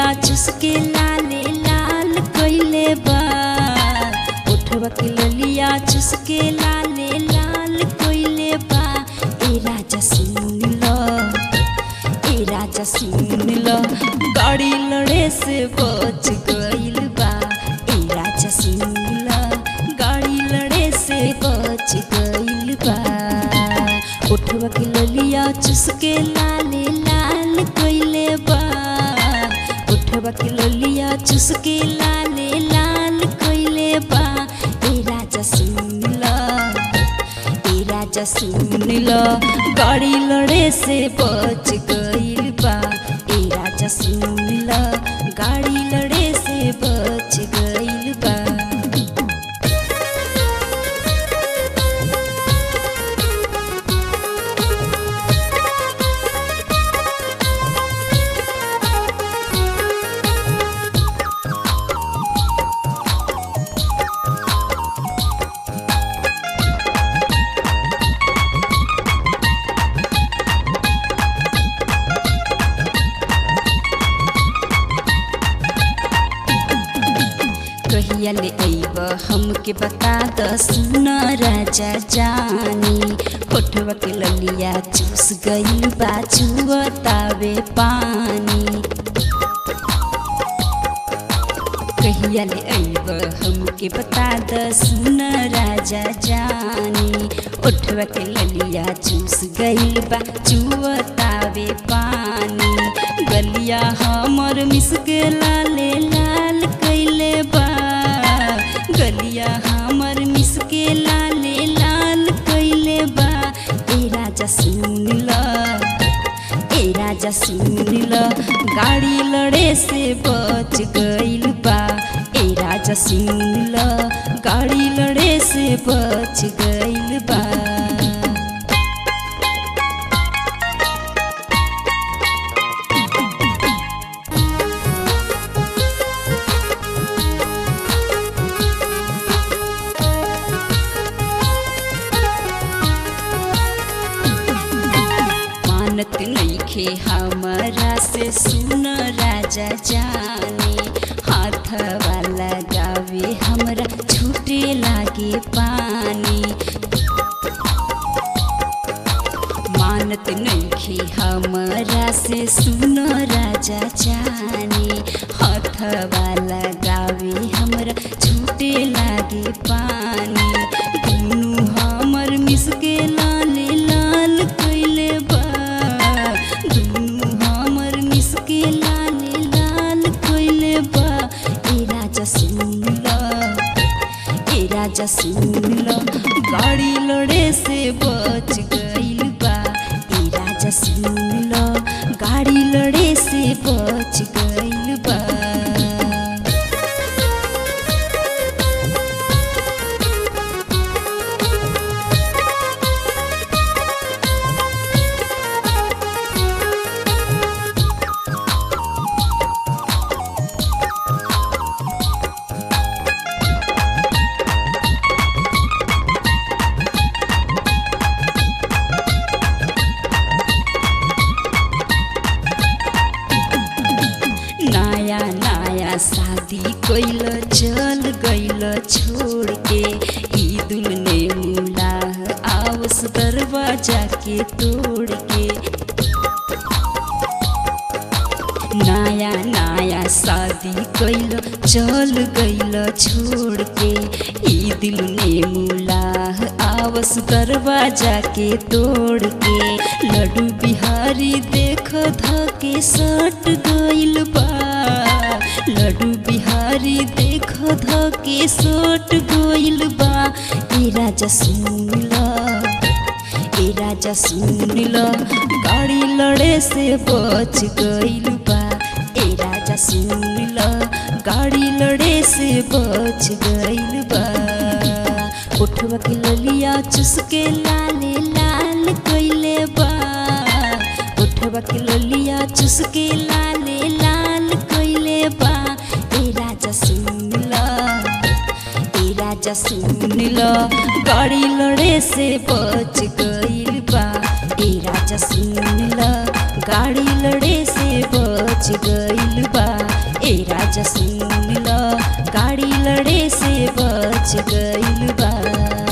चुसके लाले लाल कइले बा उठवा के ललिया चुसके लाले लाल कइले बा ए राजा सुन लो ए राजा सुन लो गाड़ी लड़े से बच गइल बा ए राजा सुन लो गाड़ी लड़े से बच गइल बा उठवा के ललिया चुसके लाले लाल कइले बा उठवा के ललिया चुसके लाले लाल कइले बा ए राजा सुन लो ए राजा सुन लो गाड़ी लड़े से बच गइल बा ए राजा सुन लो गाड़ी लड़े से बच गइल बा कहिया ले अइब हमके बता द सुन राजा जानी होठवा के ललिया चूस गइल बा चुअतावे पानी कहिया ले अइब हमके बता द सुन राजा जानी ओठवा के ललिया चूस गइल बा चुअतावे पानी गलिया हमर मिसके लाले लाल कइले बा गलिया हमर मिसके लाले लाल कइले बा ए राजा सुन ल ए राजा सुन ल गाड़ी लड़े से बच गइल बा ए राजा सुन ल गाड़ी लड़े से बच गइल बा मानत नइखे हमरा से सुन राजा जाने हाथ वाला गावे हमरा छूटे लागे पानी मानत नइखे हमरा से सुन राजा जाने हाथ वाला गावे हमरा छूटे लागे पानी दुनु हमर मिसके लाले लाल कइले बा दुनु हमर मिसके लाले लाल कइले बा ए राजा सुन ल ए राजा सुन ल गाड़ी लड़े से बच गइल बा ए राजा सुन ल गाड़ी लड़े से बच गइल बा नया नया शादी कैल चल गइल छोड़ के ईदुल ने मुलाह आवस दरवाजा के तोड़ के नया नया शादी कैल चल गइल छोड़ के ई दिल ने मुलाह आवस दरवाजा के तोड़ के लड्डू बिहारी देख धके सट गइल बा लड्डू बिहारी देख धके सट गइल बा ए राजा सुन ल ए राजा सुन ल गाड़ी लड़े से बच गइल बा ए राजा सुन ल गाड़ी लड़े से बच गइल बा उठवा के ललिया चुसके लाले लाल कइले बा उठवा के ललिया चुसके लाले लाल कइले बा ए राजा सुन ल ए राजा सुन ल गाड़ी लड़े से बच गइल बा ए राजा सुन ल गाड़ी लड़े से बच गइल बा बा ए राजा सुन ल गाड़ी लड़े से बच गइल बा